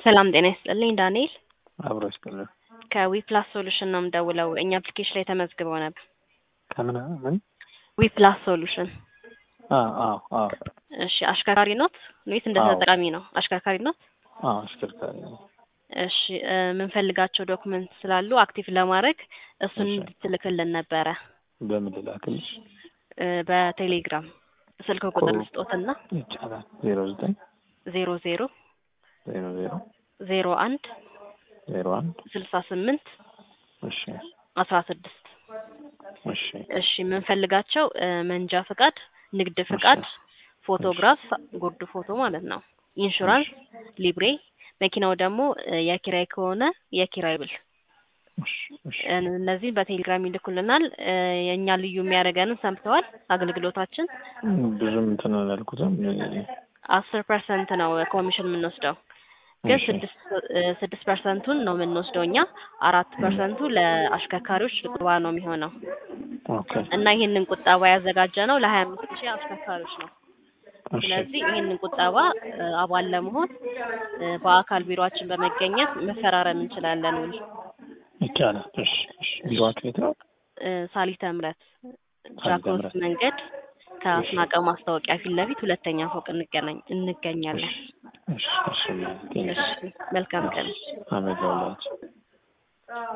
ሰላም ጤና ይስጥልኝ ዳንኤል አብሮ ይስጥልን። ከዊፕላስ ሶሉሽን ነው የምደውለው። እኛ አፕሊኬሽን ላይ ተመዝግበው ነበር። ከምን ምን? ዊፕላስ ሶሉሽን። አዎ አዎ አዎ እሺ አሽከርካሪ ኖት ወይስ እንደ አዎ። ተጠቃሚ ነው? አሽከርካሪ ኖት? አዎ አሽከርካሪ ነው። እሺ እ የምንፈልጋቸው ዶክመንት ስላሉ አክቲቭ ለማድረግ እሱን እሺ። እንድትልክልን ነበረ በምን ልላክልሽ? እ በቴሌግራም ስልክ ቁጥር ኮ- ስጦትና ይቻላል። ዜሮ ዘጠኝ ዜሮ ዜሮ ዜሮ ዜሮ ዜሮ አንድ ዜሮ አንድ ስልሳ ስምንት እሺ አስራ ስድስት እሺ እሺ የምንፈልጋቸው እ መንጃ ፍቃድ፣ ንግድ ፍቃድ፣ ፎቶግራፍ፣ ጉርድ ፎቶ ማለት ነው። ኢንሹራንስ፣ ሊብሬ፣ መኪናው ደግሞ እ የኪራይ ከሆነ የኪራይ ብል እሺ እሺ እ እነዚህ በቴሌግራም ይልኩልናል። እ የእኛ ልዩ የሚያደርገንን ሰምተዋል። አገልግሎታችን ብዙም እንትን አላልኩትም። አስር ፐርሰንት ነው ኮሚሽን የምንወስደው ግን እሺ ስድስት እ ስድስት ፐርሰንቱን ነው የምንወስደው እኛ አራት ፐርሰንቱ ለአሽከርካሪዎች ቁጠባ ነው የሚሆነው ኦኬ እና ይህንን ቁጠባ ያዘጋጀ ነው ለሀያ አምስት ሺህ አሽከርካሪዎች ነው። እሺ ስለዚህ ይህንን ቁጠባ እ አባል ለመሆን እ በአካል ቢሮአችን በመገኘት መፈራረም እንችላለን ውል ይቻላል። እሺ እሺ ቢሮአችሁ የት ነው? እ ሳሊተ ምሕረት ሳሊተ ጃክሮስ ምሕረት። መንገድ ከአስናቀው ማስታወቂያ ፊት ለፊት ሁለተኛ ፎቅ እንገናኝ እንገኛለን። እሺ እሺ ቴንክ እሺ መልካም ቀን። አመሰግናለሁ።